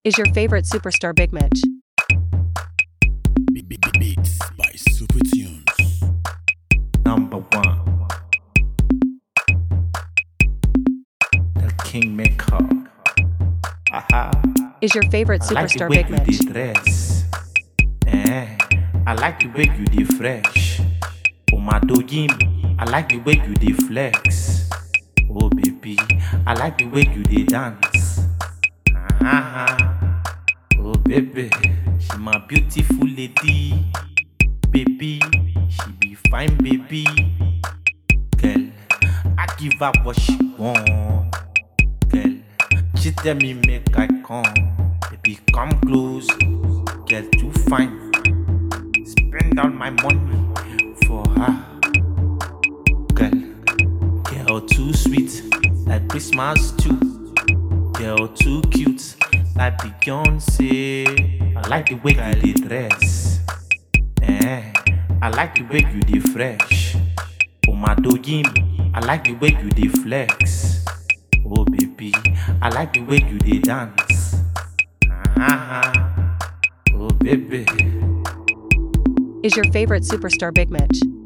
is your favorite superstar Big Mitch? Be- be- be- Beats by Super Tunes. Number one, the Kingmaker. Aha. Is your favorite I like the superstar way Big you Mitch? dey dress. Eh, I like the way you dey fresh. Oh my doggy, I like the way you dey flex. Oh baby, I like the way you dey dance. Ah, oh baby, she my beautiful lady. Baby, she be fine baby. Girl, I give her what she want. Girl, she tell me make I come. Baby, come close. Girl, too fine. Spend all my money for her. Girl, girl too sweet like Christmas too. Girl too cute like Beyonce. I like the way you dey dress. Eh, I like the way you dey fresh. Oh my doggy, I like the way you dey flex. Oh baby, I like the way you dey dance. Ah, oh baby. Is your favorite superstar Big Mitch?